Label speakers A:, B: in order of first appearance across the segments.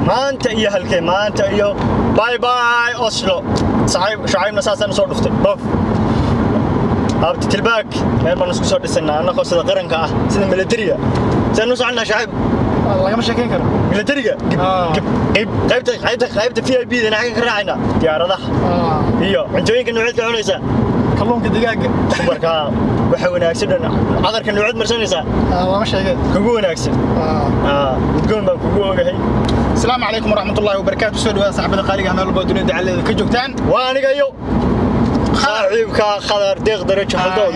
A: maanta iyo halkee maanta iyo bye bye oslo saxiib shucaybna saasaan usoo dhuftay bof abti tilbaag meel baan isku soo dhisanaa annagoo sida qaranka ah sida milatariga sidaan u soconnaa shucayb
B: lagama sheekayn karo
A: milatariga qaybta qaybta qaybta v i b dana xagga ka raacaynaa diyaaradaha iyo cuntooyinka nooceed ka cunaysaa
B: kalluunka digaaga
A: marka waxa wanaagsan dhan cadarka nooceed marsanaysaa
B: lama sheegay
A: kugu wanaagsan udgoon baan kugu ogahay
B: asalaamu calaykum waraxmatullaahi wabarakaatu soo dhawaada saxbada qaaliga meel walba dunida dacaladeeda ka joogtaan
A: waa aniga iyo saaxiibka khadar deeq darajo haldoon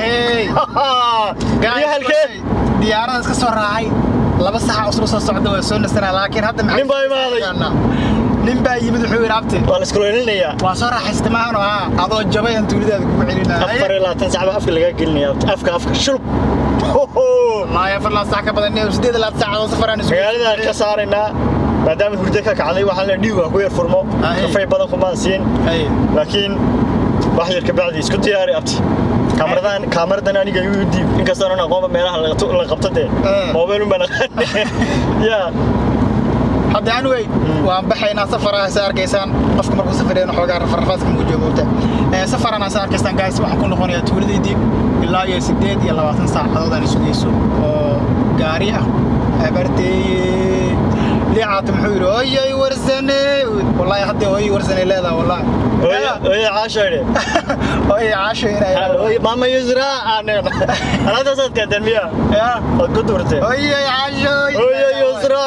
A: iyo halkee
B: diyaarada iska soo raacay laba saxa usla soo socda waa soo nasanaa laakiin hadda maxay
A: nin baa imaaday
B: nin baa yimid wuxuu yidhi abti
A: waa la iskuleelinayaa
B: waa soo raaxaysta maahano haa adoo jabay aan tuulidaada kugu celinaa
A: afar iyo labaatan sacba afka lagaa gelinaya afka afka shulub
B: wallaahi afar laa sac ka badan sideed iyo labaatan saacadoo safaraan isu
A: magaaladaan ka saaraynaa maadaama hurdo ka kacday waxaan la dhiigu ha ku yar furmo kafay badan kumaan siin laakiin wax yar kabacdi isku diyaari abti kaamaradan kaamaradan aniga igu diib inkastaan aan aqoonba meelaha la qabto dee moobeel un baan aqaane yaa
B: hadda anyway waan baxaynaa safara sa arkaysaan qofka markuu safareen xoogaa rafarrafaaska muujiyo moogta safarana sa arkaysaan guys waxaan ku noqonayaa tuuladaydii ilaa iyo sideed iyo labaatan saacadood aan sugayso oo gaari ah abarteeye liicaata muxuu yidhi oyay warsane wallaahi hadda oyay warsane leedaha wallaahi
A: oye caashoydhe
B: oyay caasho inay
A: maama yusra aaneen alaabtaasaad keenteen miya waad ku duurteen
B: oyay caasho
A: oye yusra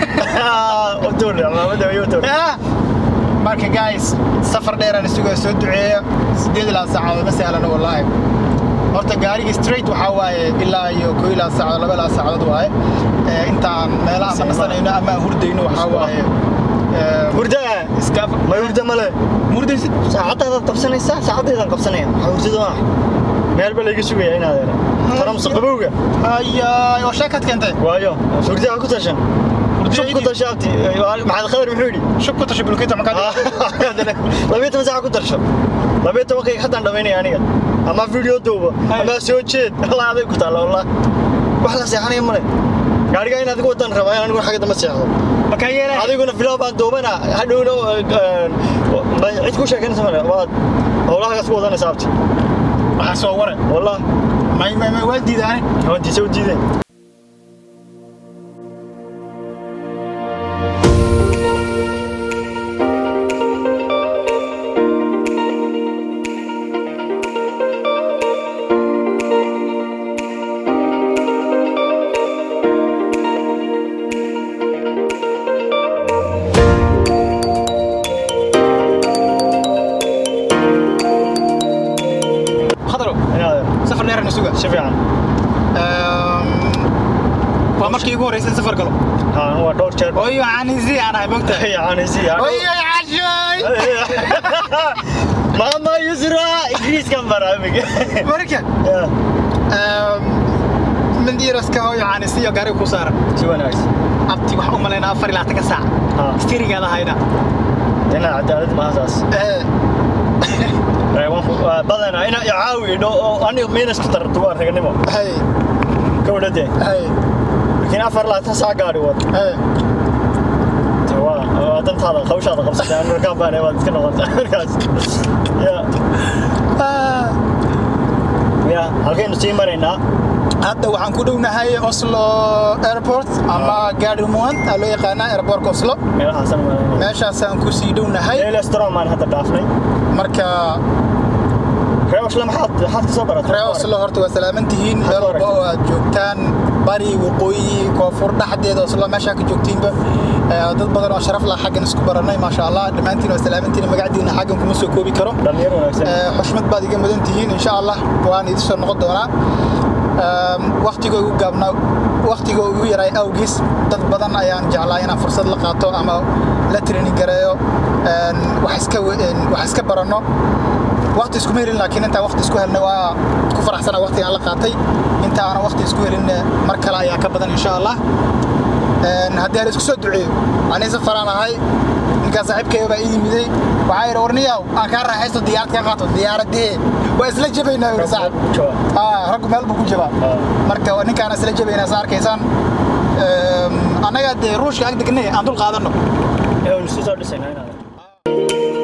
A: utuur maamada oye utuur
B: marka guys safar dheeraan isugaa soo duceeya sideed ilaa saacadood ma sahlano wallaahi horta gaariga straight waxaa waaye ilaa iyo koo ilaa saacadood laba ilaa saacadood waaye intaan meelaha ama nasanayno ama hurdayno waxaa waaye
A: hurda
B: iska
A: ma hurda male
B: hurdaysid
A: saacadaadaad qabsanaysaa saacadaydan qabsanaya maxaa hurdada maaha meel ba layga sugaya inaad eera taramsa qabowga
B: ayaay oo sheekaad keentay
A: waayo hurdaha ku tashan shub ku tasha abti maxamed khadar muxuu yidhi
B: shub ku tasha bulkeeta makaa
A: labiyo toban saaca ku darsho labiyo tobankayga haddaan dhamaynaya aniga ama video duubo ama soo jeed allah aday ku taalla wallah wax la seexanaya male gaariga in adigu wadan rabaa aniguna xagga dama seexdo
B: makaa yeelay
A: adiguna filow baan duubana hadhowna cid ku sheekanaysa male waad howlahagaas ku wadanaysa abti
B: waxaa soo ware
A: wallah
B: may may may waa diidaane
A: hoontiisa u diideen
B: khadaro
A: inaad
B: safar dheeraan isuga
A: si fiican
B: waa markii ugu horreysay safar galo
A: haa waa dhowr jeer
B: oyo canisi aan ahay mogta
A: yaanisi
B: oyo cashoy
A: mama yusra ingiriiskan baraamiga
B: marka mandiiraska hooyo canisi iyo gaariga ku saaran
A: si wanaagsan
B: abti waxaan u malaynaa afar ilaa tanka saac
A: haa
B: stirigaada hayda
A: ina cadaalad maasaas badana ina icaawi idho oo aniga miinas ku tarto waa raganimo
B: hay
A: ka wadhade
B: hay
A: laakiin afar laatan saa gaari wad
B: hay
A: Te waa waa dantaada qawshaada qabsatay aan markaan baanay waad iska noqotay markaas ya ya halkaynu sii maraynaa
B: hadda waxaan ku dhownahay oslo airport ama gaadhimont aa loo yaqaanaa airportka oslo
A: meelahaasan maraynaa
B: meeshaasaan ku sii dhownahay
A: leelestrom aan hadda dhaafnay
B: marka
A: reewashle maxaad maxaad ka soo baratay
B: ree oslo horta waa salaaman tihiin meel walba oo aad joogtaan bari waqooyi koonfur dhexdeeda oslo meeshaa ka joogtiinba Eh, dad badan oo sharaf lah xaggan isku barannay maasha allah dhammaantiin waa salaamantiin magacdiina xaggan kuma soo koobi karo
A: dhalinyar wanaagsan
B: Eh, xushmad baad iga mudan tihiin insha allah waan idin soo noqon doonaa waktigoo igu gaabnaa waktigoo igu yaray awgiis dad badan ayaan jeclaa inaan fursad la qaato ama la training gareeyo een, wax iska we- een, wax iska baranno wakti iskuma helin laakiin intaan wakti isku helnay waa ku faraxsana waktigaan la qaatay inta aanan wakti isku helin eh, mar kale ayaa ka badan insha allah Een, haddii aan isku soo duceeyo anii safaraan ahay ninkaa saaxiibkayga baa ii yimiday waxaa yidhi warniyaw aan kaa raaxaysto diyaarad kaa qaato diyaaradee waa isla jabaynaa yidhi saaxib Ah, raggu meel buu ku jabaa
A: Ah.
B: marka waa ninkaan isla jabaynaa saa arkaysaan Eem, annaga dee ruushka ag degnay aan dul qaadanno
A: waynu isku soo dhisaynaa inaad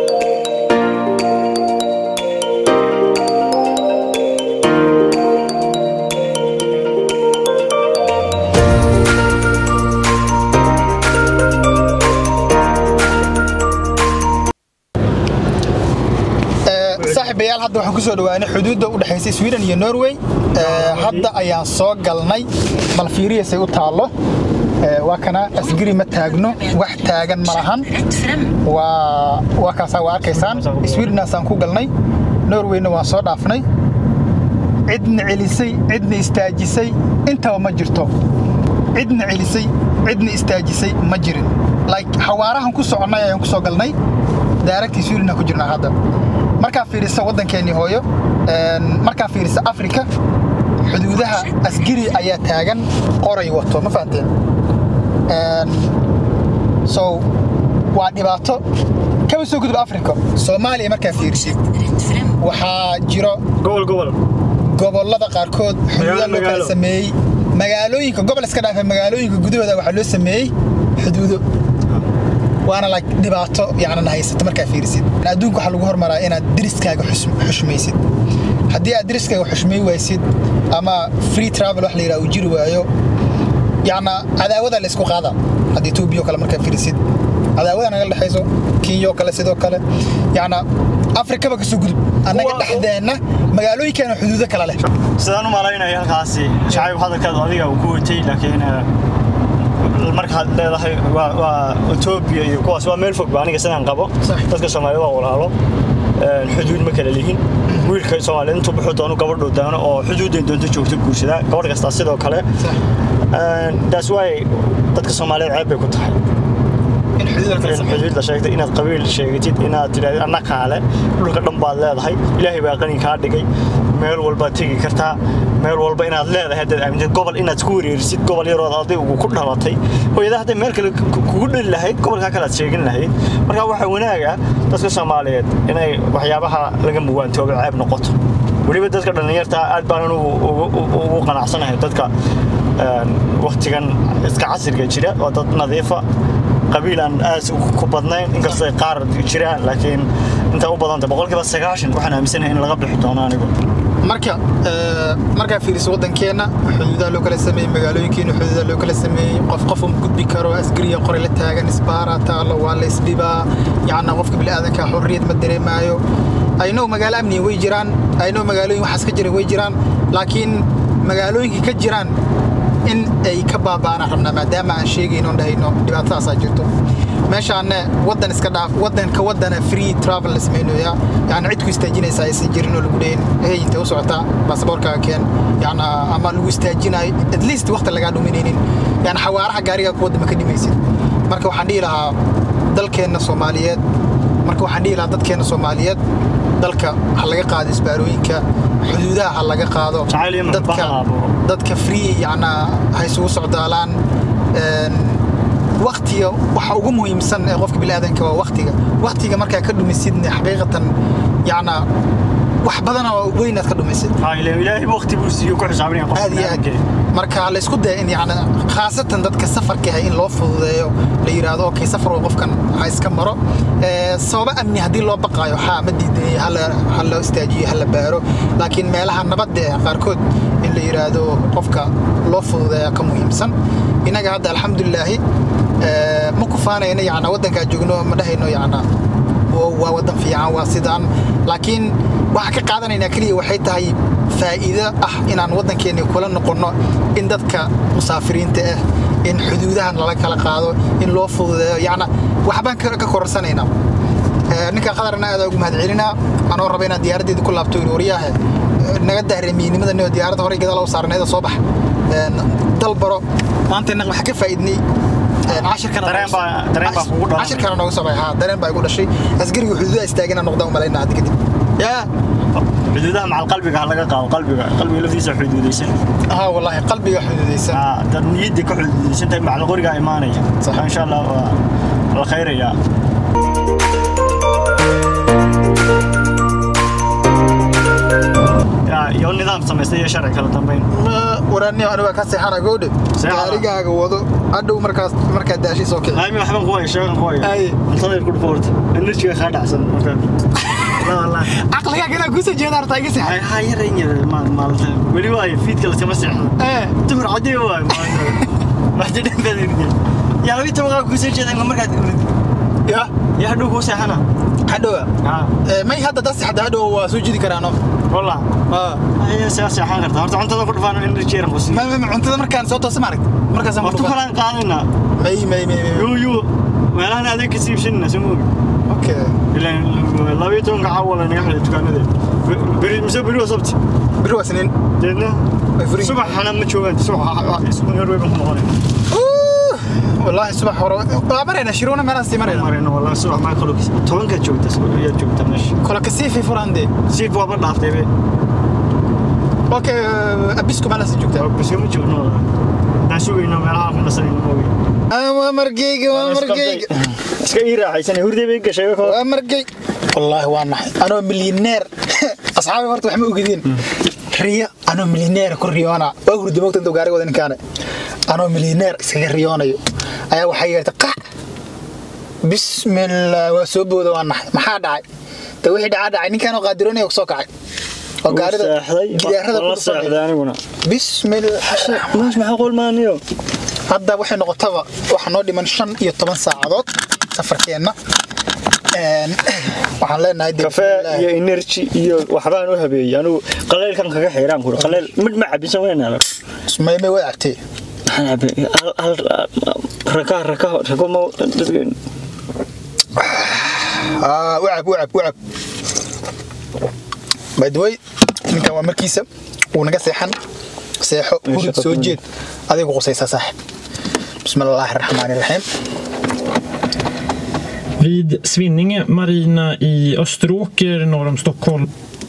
B: saaxiibayaal hadda waxaan ku soo dhawaanay xuduudda u dhexaysay sweden iyo norway hadda ayaan soo galnay bal fiiriyasay u taallo waa kana asgari ma taagno wax taagan ma lahan waa waa kaasaa waa arkaysaan swedenasaan ku galnay norwayna waan soo dhaafnay cidna celisay cidna istaajisay intaba ma jirto cidna celisay cidna istaajisay ma jirin like xawaarahan ku soconnay ayaan ku soo galnay daaragtii sweden ku jirnaa hadda markaa fiirisa waddankeennii hooyo markaa fiirisa afrika xuduudaha asgari ayaa taagan qoray wato ma fahanteen so waa dhibaato kaba soo gudub afrika soomaaliya markaa fiirisid waxaa jiro
A: gobol gobol
B: gobollada qaarkood xuduuda loo kala sameeyey magaalooyinka gobol iska dhaafa magaalooyinka gudahooda waxaa loo sameeyey xuduudo waana like dhibaato yacnan haysata markaa fiirisid adduunka waxaa lagu hormaraa inaad deriskaaga xushmaysid haddii aad deriskaaga xushmay waysid ama free travel wax la yidhaha uu jiri waayo yacna cadaawada la isku qaada haddii etoobiya oo kale markaa fiirisid cadaawada naga dhexayso kenya oo kale sidoo kale yacna afrikaba ka soo gudub annaga dhexdeenna magaalooyinkeena xuduudo kale leh
A: sidaan u malaynaya halkaasi shacayb hadalkaadu adiga uu ku watay laakiin markaad leedahay waa etoobiya iyo kuwaas waa meel fog ba aniga sidaan qabo dadka soomaalida waa walaalo xuduud ma kala lihin wiilka soomaaliyed intuu buxuu doono gabadhuu doono oo xuduudday doonto joogto guursadaa gabadh kastaa sidoo kale taas waay dadka soomaaliyeed ceeb bay ku tahay in xuduud la sheegtay inaad qabiil sheegatid inaad tidhahdid anna kaale dhulka dhan baad leedahay ilaahay baa qani kaa dhigay meel walbaad tegi kartaa meel walba inaad leedahay haddaad aamintid gobol inaad ku wareerisid gobol yarood adigu ku dhalatay hooyada hadday meel kale kugu dhali lahayd gobolkaa kale aad sheegin lahayd marka waxaa wanaaga dadka soomaaliyeed inay waxyaabaha laga muwaantooba ceeb noqoto weliba dadka dhallinyarta aad baanan ugu qanacsanahay dadka waktigan iska casriga jira oo dad nadiifa qabiil aan aas ku badnayn inkastoo qaar jiraan laakiin inta u badanta boqolkiiba sagaashan waxaan aaminsanahay in laga bixi doono anigu
B: marka markaa fiiriso waddankeenna xuduudaha loo kala sameeyey magaalooyinkeena xuduudaha loo kala sameeyey qof qof uma gudbi karo asgariya qoray la taagan isbaara taalo waa la isdhibaa yacna qofka bini'aadanka xorriyad ma dareemaayo aynow magaalo amniga way jiraan aynow magaalooyin waxaas ka jira way jiraan laakiin magaalooyinka ka jiraan in ay ka baaba'anaan rabnaa maadaama aan sheegayno dhahayno dhibaatadaasaa jirto meeshaanne waddan iska dhaaf waddanka waddana free travel la samaynayaa yani cid ku istaajinaysa aysan jirin oo lagu dhahin hey intay u socotaa baasaboorkaaga keen yani ama lagu istaajinayo at least waqti lagaa dhuminaynin yani xawaaraha gaarigaa ku wadda ma ka dhimaysid marka waxaan dhihi lahaa dalkeenna soomaaliyeed marka waxaan dhihi lahaa dadkeenna soomaaliyeed dalka ha laga qaado isbaarooyinka xuduudaha ha laga qaado dadka dadka free yacnaa ha isugu socdaalaan waktiga waxa ugu muhiimsan ee qofka bini'aadanka waa waktiga waktiga markaa ka dhumisidne xaqiiqatan yacnaa wax badana weynaad ka dhumisid
A: ilaahay waqti buu siiyo ku xisaabinaya
B: aad iyo aad marka la isku daya in yani khaasatan dadka safarka ah in loo fududeeyo la yidhaahdo okay safar oo qofkan ha iska maro sababa amni haddii loo baqaayo haa ma diidanaya ha loo istaajiyo ha la baaro laakiin meelaha nabadda ah qaarkood in la yidhaahdo qofka loo fududeeya ka muhiimsan innaga hadda alxamdulilaahi ma kufaanayna yana waddankaa joogno ma dhahayno yana waa waddan fiican waa sidaan laakiin waxaan ka qaadanaynaa keliya waxay tahay faa'iido ah inaan waddankeenni kula noqonno in dadka musaafiriinta ah in xuduudahan lala kala qaado in loo fududeeyo yacna waxbaan ka korarsanaynaa ninka qadarna aad ugu mahadcelinaa anoo raba inaan diyaaraddeeda ku laabto wariyaahe naga dahremiynimada nio diyaaradda horey gadaal u saarneeda soo bax dal baro maanta innaga waxaa ka faa'iidnay cashirkana nooga soo baxay dareen baa igu dhashay asgariga xuduudaha istaagana noqda u malaynaa hadda kadib yaa
A: xuduudaha macal qalbiga ha laga qaado qalbiga qalbiga laftiisa xuduudaysan
B: ها والله قلبي حدوديسان
A: dad niyadda ka xuduudaysan tahay macal qorigaa imaanaya insha allah waa la khayrayaa iyo nidaam samaystay iyo sharci kala dambeyn
B: waraaniyo aniga ka seexana goodhe
A: Seexana.
B: gaarigaaga wado hadhow markaas markaa daashii soo kici
A: qaami waxban ku haya sheegan ku haya
B: Ay.
A: cuntada ku dhufoorta enerjiga kaa dhacsan markaa la wallahi
B: caqligaaga inaa kusoo jeeda hartaa iga seexa
A: ay ha yaran yar maal maalta weli waayo fiidka laskama seexdo
B: ee
A: dumar cadii waayo maxdi dhanbadirge yaa labi tobankaa kusoo jeedan markaad
B: ya
A: yaa hadhow kuu seexana
B: hadhowa
A: haa
B: Ee, may hadda dad seexda hadhow waa soo jidi karaano
A: wallah ayaa saa seexan karta horta cuntada ku dhufaan enerji yaran ku sii
B: ma ma cuntada markaan soo toosa maaragt markaasaan
A: horta
B: ku
A: kalaan qaadina
B: may may may may
A: yuu yuu meelahan adeeg ka siibsanina soo moogi
B: okay
A: ilaan labiyo tobanka caawa naga xidhay dukaanada beri mise beri waa sabti
B: biri waa siniin
A: deedna
B: Way furan yihiin.
A: subaxana ma joogaan subax norway baan ku noqonay
B: Uuh, wallaahi subax hore waa marayna shiruuna meelahaas sii marayna
A: marayna wallahi subax maa kalogis tobankaad joogta ayaad joogta meesha
B: kola kasii fi furande
A: siif waaba dhaaftay be
B: okay abisku meelahaas joogtaa
A: bise ma joogno daan sugayno meelaha ku nasanayno moogi
B: waa margeyga waa margeyga
A: iska ii raaxaysan hurday bay gashay ko
B: waa margey wallaahi waa naxay anoo milyaneer asxaabi horta wax ma ogidin riyo anoo milyaneer ku riyoona waa hurda moogta intuu gaariga wada ninkaane anoo milyaneer iskaga riyoonayo ayaa waxaa yeertay qac bismillah waa soo booda waa naxay maxaa dhacay de wixii dhacaa dhacay ninkaanoo qaadiroonaya ku soo kacay oo gaarida gidaarada ku
A: la
B: dhufanaya
A: seexday aniguna
B: bismillah
A: maash maxaa qolmaaniyo
B: hadda waxay noqotaba waxaa noo dhiman shan iyo toban saacadood safarkeenna Een, waxaan leenahay dee
A: kafee
B: bismillah.
A: iyo energy iyo waxbaan u habeeyey anigu qaleylkan kaga xiiraan kuri qaleyl mid ma cabinsan weyna
B: May- may way artay
A: raka raka rako ma
B: Ah, wacab wacab wacab by the way ninkan waa markiisa wuu naga seexan seexo hurud soo jeed adigu qusaysaa saaxib bismillaahi raxmaani raxiim
C: Vid Svinninge marina i Österåker norr om Stockholm.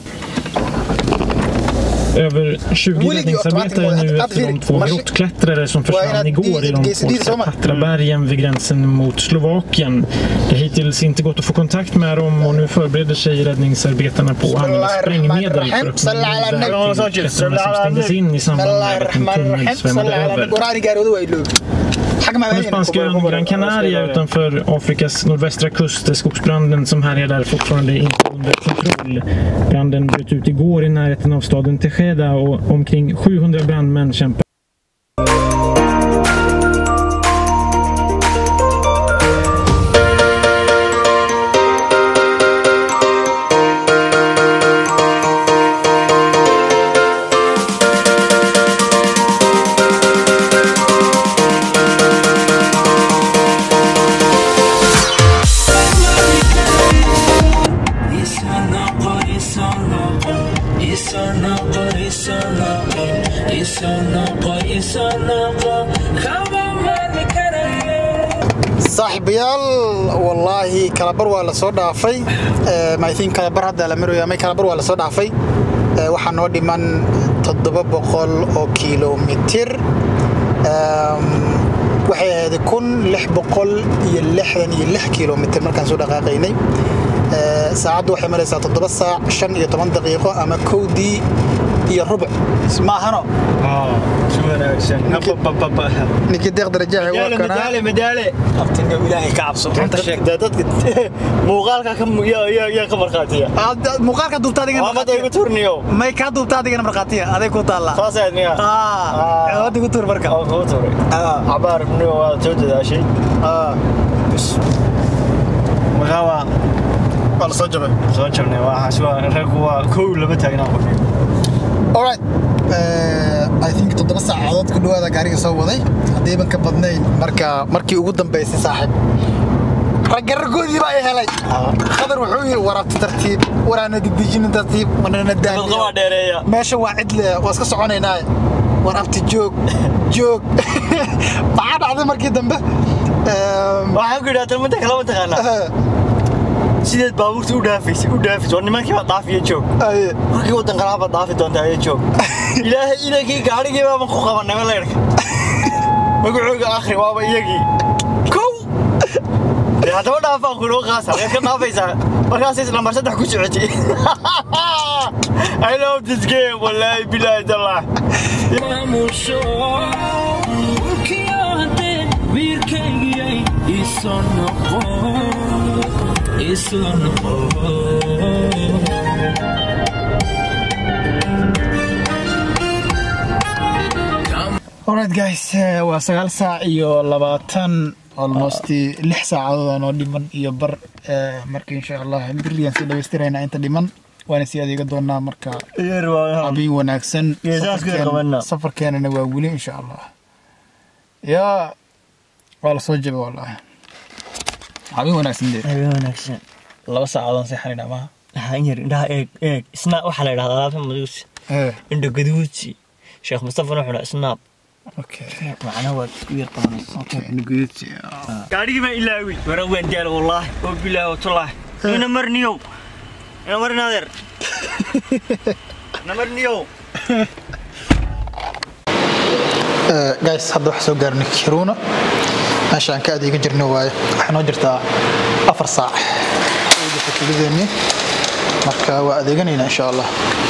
C: Över 20
B: Willy,
C: räddningsarbetare
B: automatic-
C: nu
B: att-
C: efter de
B: att-
C: två
B: marsch-
C: grottklättrare som
B: Vad är
C: försvann
B: det?
C: igår i de
B: Det- det- det är
C: polska
B: samma.
C: Tatrabergen vid gränsen mot Slovakien. Det har hittills inte gått att få kontakt med dem och nu förbereder sig räddningsarbetarna på att använda sprängmedel för att
B: Salla ala
C: öppna
B: nabi.
C: väg till klättrarna som stängdes in i samband
B: bismillaahi
C: med att en
B: raxmaani
C: tunnel
B: raxiim
C: svämmade
B: salla ala
C: över.
B: nabi goraani gaaroodu waa iloobi xag ma
C: På den spanska ön Gran Canaria utanför Afrikas nordvästra kust är skogsbranden som härjar där fortfarande inte under kontroll. Branden bröt ut igår i närheten av staden Tejeda och omkring 700 brandmän kämpar
B: saaxiibayaal wallaahi kalabar waa la soo dhaafay mythin kalabar hadda la maraya may kalabar waa la soo dhaafay Eh, waxaa noo dhiman toddoba boqol oo kilomitir Em, waxay ahayd kun lix boqol iyo lixdan iyo lix kilomitir markaan soo dhaqaaqaynay Eh, saacaddu waxay maraysaa toddoba saac shan iyo toban daqiiqo ama kowdii iyo rubuc maahano ninkii deeq darajaha waa kanaa
A: madaale madaale
B: abtinga ilaahay ka cabso runta sheeg
A: dadka muuqaalka ka mu- yaa- yaa yaa ka markhaatiya
B: Aad- muuqaalka duubta adigana
A: maamada igu turniyo
B: may kaa duubta adigana markhaatiya aday ku taalla
A: saasaad miya
B: Ah, wadda ku tuur marka
A: oo kuu turay
B: Ah.
A: cabaar niyo waa soo dadaashay
B: Ah,
A: markaa waa
B: waa la soo jabay
A: soo jabnay waxaas waa raggu waa kow lama taagnaa qofki
B: alright Eh, i think toddoba saacadood ku dhawaada gaariga soo waday haddayban ka badnayn marka markii ugu dambaysay saaxiib ragga raggoodii baa i helay khadar wuxuu yidhi waraabta tartiib waraana didijinin tartiib wanana
A: dadqa waa
B: daaniya
A: dheereeya
B: meesha waa cidle waa iska soconaynaa waraabta joog joog maxaa dhacday markii dambe Em,
A: waxaan ku idhaha talmada kala mataqaanaa
B: eh,
A: sideed baabuurta u dhaafaysay u dhaafaysa war nimankii baa dhaafiya joog
B: ay,
A: markii waddan qaraha baad dhaafi doontaa ayaa joog ilaahay inankii gaadhigii baaban ku qabanay leyrka magacooga akhri waaba iyagii kow dee haddaba dhaafaan kunoo qaasa waad ka dhaafaysaa markaasay lambar saddex ku socotay I love this game wallahi billahi tallah
D: maamusho kiyaade wiilkaygiyay isoo noqo isoo noqo
B: alright guys eh, waa sagaal saac iyo labaatan almost lix saacadood oo dhiman iyo bar eh, marka insha allah beriyan sii dhamaystiraynaa inta dhiman waana sii adeega doonaa marka
A: yeer waa
B: habeen wanaagsan
A: Geesahaas kale
B: Safarkeen-
A: qabanaa.
B: safarkeenana waa weli insha allah yaa waa la soo jaba wallahi habeen wanaagsan dee
E: habeen wanaagsan
B: laba saacadoon seexanayna maaha
E: waxaan yar indhaha eeg eeg snaab waxaa la yidhahdaa alaabta maduusi
B: Eh,
E: indha gaduudsi sheekh mustafana wuxuu dhaha snaab
B: okay
E: macnaha waad isku yar qabanaysa
B: okay nugudsi
A: gaadhigii baan ilaawi
E: wara waan daal wallaahi oo bilaahi watulaahi ina marniyow ina marin adeer ina marniyow
B: guys hadda waxaa soo gaarnay kiruuna meesha aan ka adeega jirnay waaye waxay noo jirtaa afar saac tuuladeenni marka waa adeeganaynaa insha allah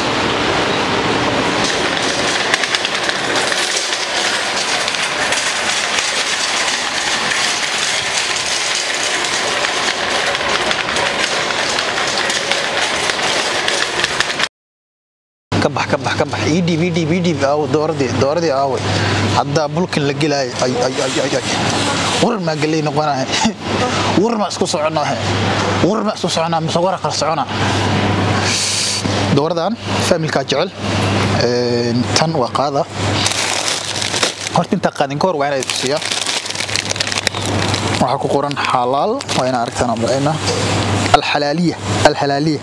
B: ka bax ka bax ka bax ii dhiib ii dhiib ii dhiib aawo dooradii dooradii aaway haddaa bulkin la gelaayo ay ay ay ay ay warar maa gelay noqonahay warar maa isku soconaahe warar maa isku soconaa mise warar kala soconaa dooradan faamilkaa jecel Een, tan waa qaada horta intaa qaadin ka hor waa inay tusiyaa waxaa ku qoran xalaal waa inaa aragtaan aan malaynaa alxalaaliya alxalaaliya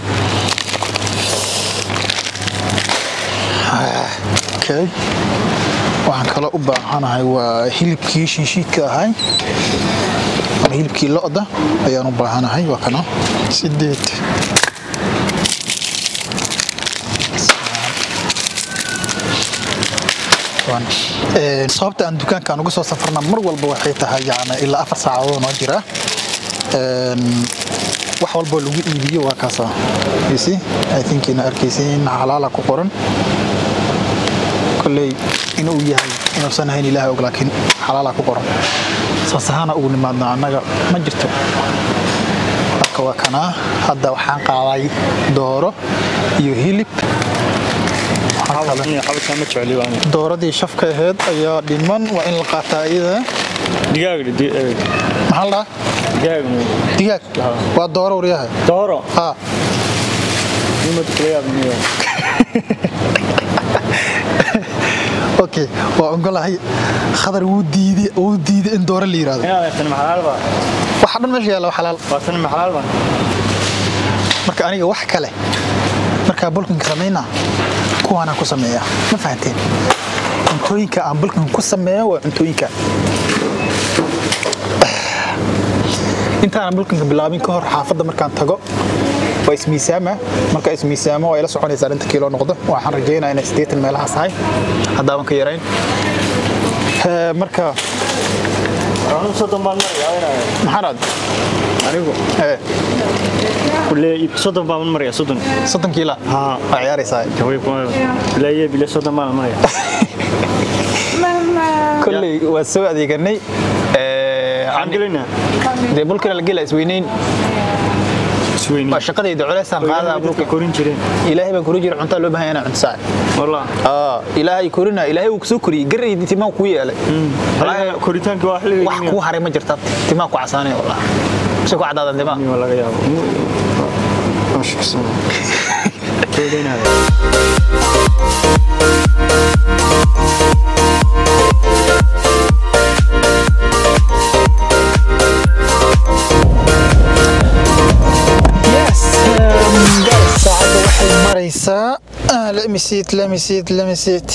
B: okay waxaan kaloo u baahanahay waa hilibkii shiishiidka ahay ama hilibkii lo'da ayaan u baahanahay waa kana sideed One. Een, sababta aan dukaankaan uga soo safarna mar walba waxay tahay yani ilaa afar saacadood noo jira Een, wax walboo lagu iibiyo waa kaasa You see? I think ina arkaysiin xalaala ku qoran kolley inuu yahay inuusan ahayn ilaahay og laakiin xalaala ku qoran saas ahaana ugu nimaadna annaga ma jirto marka waa kanaa hadda waxaan qaaday dooro iyo hilib Waxaa kale-
A: xabadka ma jecli waan
B: dooradii shafka ahayd ayaa dhiman waa in la qaataa iyada
A: digaag
B: maxaa la dhahaa
A: digaag
B: digaag waa dooro waryahay
A: dooro
B: ha
A: nimad kala yaabniyo
B: okay waa ogolahay khadar wuu diiday wuu diiday in dooro la yiraahdo
A: inaad tan maxalaal ba
B: waxa dhan meesha yaalla waa xalaal
A: waa tan maxalaal ba
B: marka aniga wax kale markaa bulkinka samaynaa kuwaanaan ku sameeya ma fahanteen cuntooyinka aan bulkin ku sameeyo waa cuntooyinka intaanan bulkinka bilaabin ka hor xaafadda markaan tago waa ismiisaama marka ismiisaamo waa ila soconaysaa inta kiilo noqdo waxaan rajeynaa inay siddeetan meelahaas tahay haddaaban ka yarayn Eh, marka
A: anu soddon baan maraya
B: maxaan aad
A: anigu
B: Eh,
A: kulle soddon baan maraya soddon
B: soddon kiila
A: haa
B: waa ciyaaraysaa
A: jaway kuma bilaye bile soddon baan maraya
B: kolley waa soo adeeganay Eh,
A: waxaan gelaynaa
B: dee bulkana la gela isweynayn
A: isweyni
B: waa shaqadayda culeysaan qaadaa
A: dhulka korin jireen
B: ilaahay baan kori jira cuntaa loo baahan inaan cunto saac
A: wallah
B: aa ilaahay korina ilaahay uu kusoo koriyey garaydi timaan kuu yeelay
A: Walahi, koritaanka waa xilliga
B: wax kuu haray ma jirta timaan ku casaanay wallah si ku cadaadan timaan
A: waa laga yaabo Waa shuksan. Keedinaya.
B: yes um, guys saacadda waxay maraysaa ah, let me see it let me see it let me see it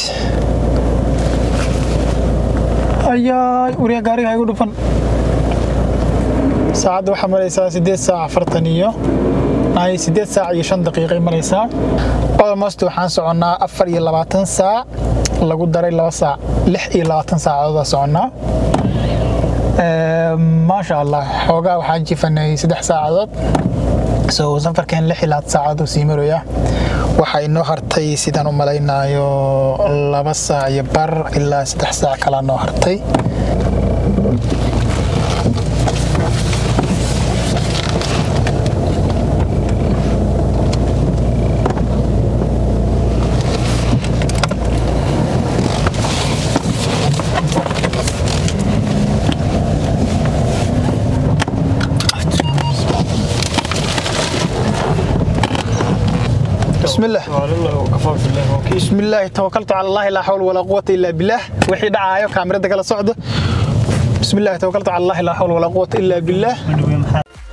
B: ayaay uriya gaariga igu dhufan saacadda waxaa maraysaa sideed saac afartan iyo ay sideed saac iyo shan daqiiqay maraysaa almost waxaan soconnaa afar iyo labaatan saac lagu daray laba saac lix iyo labaatan saacadood soconnaa Ee, maasha allah xoogaa waxaan jifanay saddex saacadood so safarkeen lix ilaa saacad uu sii maraya waxaa inoo hartay sidaan u malaynayo laba saac iyo bar ilaa saddex saac kalaa noo hartay بسم الله بسم الله توكلت على الله لا حول ولا قوة إلا بالله وحي دعايو كاميرا كلا صعدة بسم الله توكلت على الله لا حول ولا قوة إلا بالله